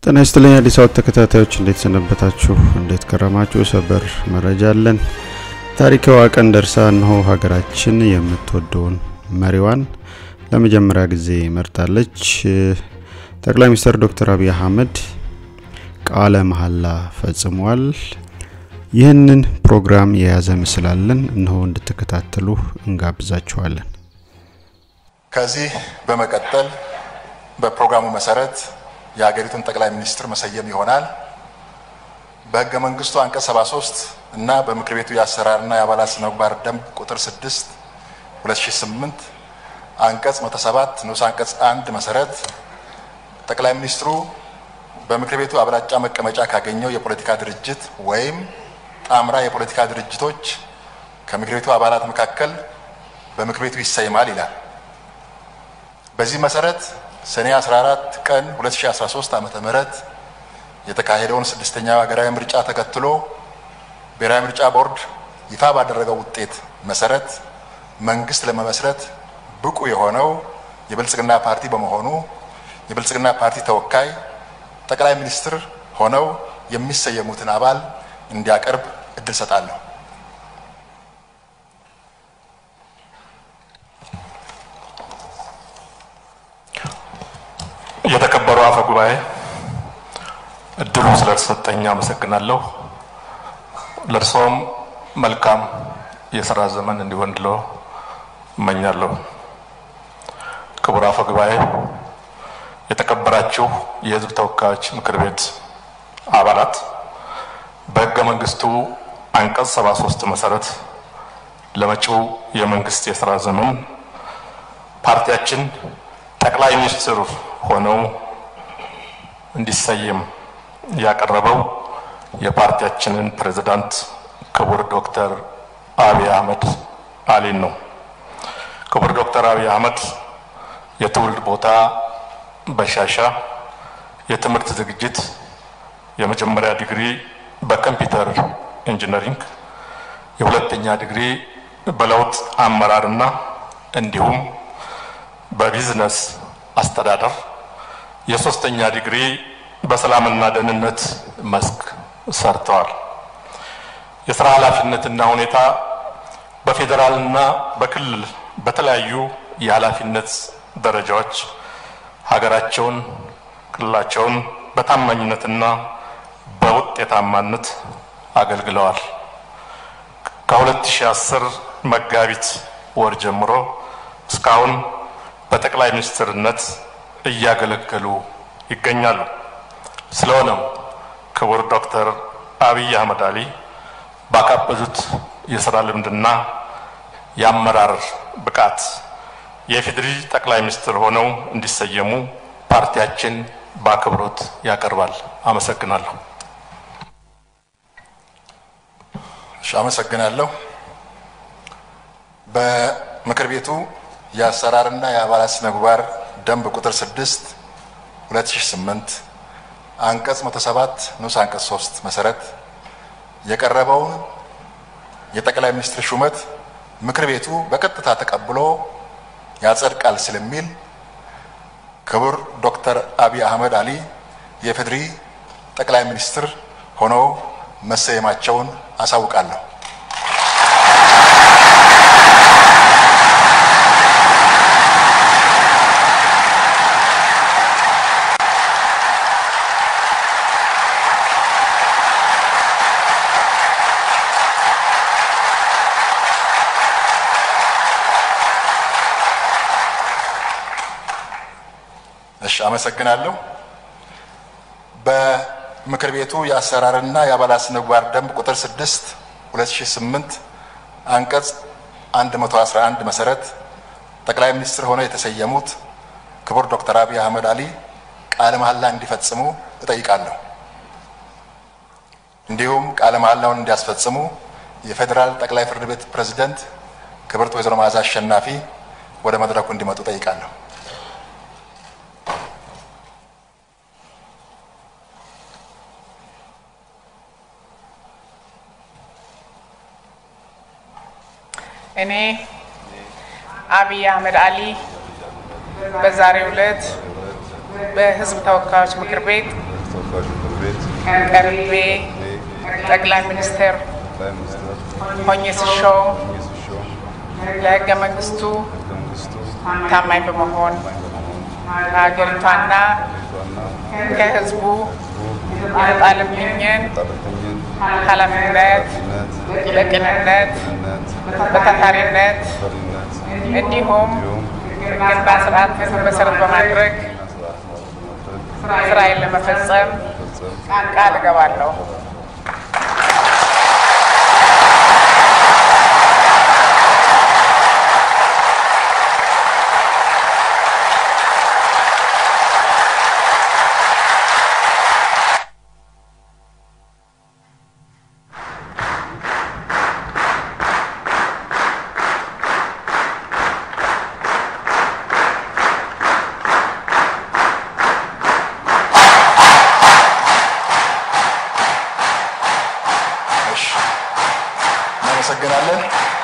ጤና ይስጥልኝ አዲስ አበባ ተከታታዮች እንዴት ሰነበታችሁ? እንዴት ከረማችሁ? ሰበር መረጃ አለን። ታሪካዋ ቀን ደርሳ እነሆ ሀገራችን የምትወደውን መሪዋን ለመጀመሪያ ጊዜ መርጣለች። ጠቅላይ ሚኒስትር ዶክተር አብይ አህመድ ቃለ መሐላ ፈጽመዋል። ይህንን ፕሮግራም የያዘ ምስል አለን። እነሆ እንድትከታተሉ እንጋብዛችኋለን። ከዚህ በመቀጠል በፕሮግራሙ መሰረት የሀገሪቱን ጠቅላይ ሚኒስትር መሰየም ይሆናል። በህገ መንግስቱ አንቀጽ 73 እና በምክር ቤቱ የአሰራርና የአባላት ስነ ምግባር ደንብ ቁጥር 6 2008 አንቀጽ 107 ንዑስ አንቀጽ 1 መሰረት ጠቅላይ ሚኒስትሩ በምክር ቤቱ አብላጫ መቀመጫ ካገኘው የፖለቲካ ድርጅት ወይም ጣምራ የፖለቲካ ድርጅቶች ከምክር ቤቱ አባላት መካከል በምክር ቤቱ ይሰይማል ይላል። በዚህ መሰረት ሰኔ 14 ቀን 2013 ዓ.ም የተካሄደውን ስድስተኛው ሀገራዊ ምርጫ ተከትሎ ብሔራዊ ምርጫ ቦርድ ይፋ ባደረገው ውጤት መሰረት መንግስት ለመመስረት ብቁ የሆነው የብልጽግና ፓርቲ በመሆኑ የብልጽግና ፓርቲ ተወካይ ጠቅላይ ሚኒስትር ሆነው የሚሰየሙትን አባል እንዲያቀርብ እድል ሰጣለሁ። የተከበሩ አፈ ጉባኤ እድሉ ስለተሰጠኝ አመሰግናለሁ። ለእርሶም መልካም የስራ ዘመን እንዲሆንልዎ እመኛለሁ። ክቡር አፈ ጉባኤ፣ የተከበራችሁ የሕዝብ ተወካዮች ምክር ቤት አባላት፣ በሕገ መንግስቱ አንቀጽ 73 መሰረት ለመጪው የመንግስት የስራ ዘመን ፓርቲያችን ጠቅላይ ሚኒስትር ሆነው እንዲሰየም ያቀረበው የፓርቲያችንን ፕሬዝዳንት ክቡር ዶክተር አብይ አህመድ አሊን ነው። ክቡር ዶክተር አብይ አህመድ የትውልድ ቦታ በሻሻ፣ የትምህርት ዝግጅት የመጀመሪያ ዲግሪ በኮምፒውተር ኢንጂነሪንግ፣ የሁለተኛ ዲግሪ በለውጥ አመራርና እንዲሁም በቢዝነስ አስተዳደር የሶስተኛ ዲግሪ በሰላምና ደህንነት መስክ ሰርተዋል። የስራ ኃላፊነትና ሁኔታ በፌዴራልና በክልል በተለያዩ የኃላፊነት ደረጃዎች ሀገራቸውን፣ ክልላቸውን በታማኝነትና በውጤታማነት አገልግለዋል። ከ2010 መጋቢት ወር ጀምሮ እስካሁን በጠቅላይ ሚኒስትርነት እያገለገሉ ይገኛሉ። ስለሆነም ክቡር ዶክተር አብይ አህመድ አሊ ባካበዙት የስራ ልምድና የአመራር ብቃት የኢፌዴሪ ጠቅላይ ሚኒስትር ሆነው እንዲሰየሙ ፓርቲያችን በአክብሮት ያቀርባል። አመሰግናለሁ። እሺ፣ አመሰግናለሁ። በምክር ቤቱ የአሰራርና የአባላት ስነ ምግባር ደንብ ቁጥር 6 2008 አንቀጽ 107 ንዑስ አንቀጽ 3 መሰረት የቀረበውን የጠቅላይ ሚኒስትር ሹመት ምክር ቤቱ በቀጥታ ተቀብሎ ያጸድቃል ስለሚል ክቡር ዶክተር አብይ አህመድ አሊ የኢፌዴሪ ጠቅላይ ሚኒስትር ሆነው መሰየማቸውን አሳውቃለሁ። እሺ፣ አመሰግናለሁ። በምክር ቤቱ የአሰራርና የአባላት ስነ ምግባር ደንብ ቁጥር 6 2008 አንቀጽ 111 መሰረት ጠቅላይ ሚኒስትር ሆነው የተሰየሙት ክቡር ዶክተር አብይ አህመድ አሊ ቃለ መሐላ እንዲፈጽሙ እጠይቃለሁ። እንዲሁም ቃለ መሐላውን እንዲያስፈጽሙ የፌዴራል ጠቅላይ ፍርድ ቤት ፕሬዝደንት ክብርት ወይዘሮ መዓዛ አሸናፊ ወደ መድረኩ እንዲመጡ እጠይቃለሁ። እኔ አብይ አህመድ አሊ በዛሬው ዕለት በሕዝብ ተወካዮች ምክር ቤት ተወካዮች ምክር ቤት ቀርቤ ጠቅላይ ሚኒስትር ጠቅላይ ሚኒስትር ሆኜ ስሾም ሆኜ ስሾም ለሕገ መንግስቱ ሕገ መንግስቱ ታማኝ በመሆን ታማኝ በመሆን ከሀገሪቷና ሀገሪቷና ከሕዝቡ የተጣለብኝን ጣለተኝን ኃላፊነት ኃላፊነት በቅንነት ቅንነት በታታሪነት ፈሪነት እንዲሁም እንዲሁም ሕግና ስርዓት መሰረት በማድረግ እና ስርዓት በማድረግ ስራዬን ለመፈጸም ፈጸም ቃል እገባለሁ። እሺ፣ እናመሰግናለን።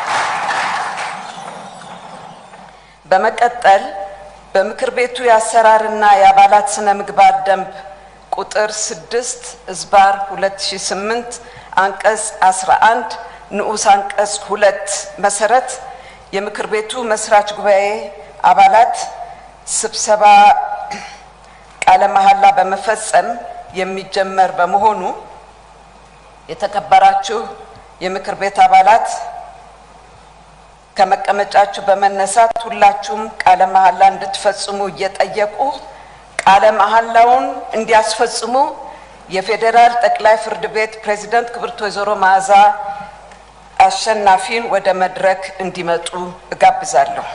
በመቀጠል በምክር ቤቱ የአሰራርና የአባላት ስነ ምግባር ደንብ ቁጥር 6 እዝባር 2008 አንቀጽ 11 ንዑስ አንቀጽ ሁለት መሰረት የምክር ቤቱ መስራች ጉባኤ አባላት ስብሰባ ቃለ መሐላ በመፈጸም የሚጀመር በመሆኑ የተከበራችሁ የምክር ቤት አባላት ከመቀመጫችሁ በመነሳት ሁላችሁም ቃለ መሐላ እንድትፈጽሙ እየጠየቁ ቃለ መሐላውን እንዲያስፈጽሙ የፌዴራል ጠቅላይ ፍርድ ቤት ፕሬዝዳንት ክብርት ወይዘሮ መዓዛ አሸናፊን ወደ መድረክ እንዲመጡ እጋብዛለሁ።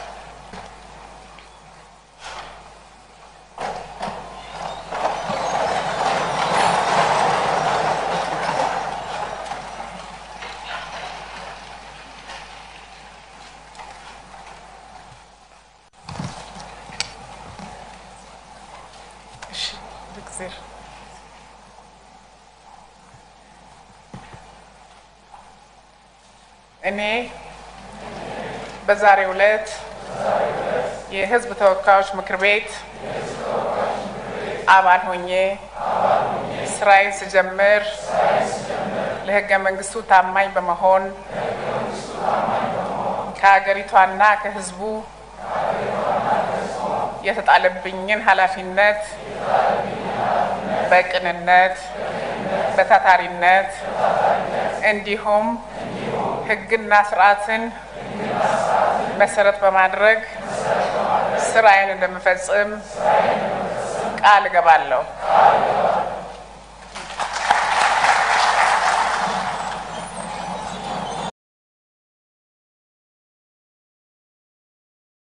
እሺ፣ እግዜር እኔ በዛሬው ዕለት የሕዝብ ተወካዮች ምክር ቤት አባል ሆኜ ስራዬን ስጀምር ለሕገ መንግስቱ ታማኝ በመሆን ከሀገሪቷና ከሕዝቡ የተጣለብኝን ኃላፊነት በቅንነት በታታሪነት እንዲሁም ሕግና ስርዓትን መሰረት በማድረግ ስራዬን እንደምፈጽም ቃል እገባለሁ።